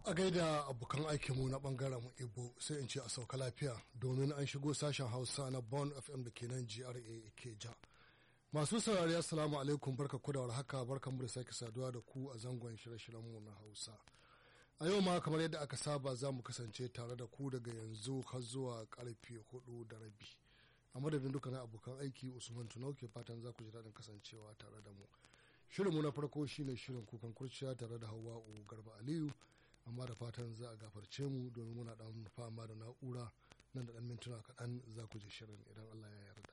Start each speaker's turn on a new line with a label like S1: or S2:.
S1: a gaida abokan aikinmu na bangaren ibo sai in ce a sauka lafiya domin an shigo sashen hausa na bon fm da ke nan gra ke ja masu saurari assalamu alaikum barka ku da warhaka barkan mu da sake saduwa da ku a zangon shirye-shiryenmu na hausa a yau ma kamar yadda aka saba za mu kasance tare da ku daga yanzu har zuwa karfe hudu da rabi a madadin dukkanin abokan aiki usman tunau ke fatan za ku ji daɗin kasancewa tare da mu shirinmu na farko shine shirin kukan kurciya tare da hawa garba aliyu amma da fatan za a gafarce mu domin muna dan fama da na'ura nan da dan mintuna kaɗan za ku ji shirin idan allah ya yarda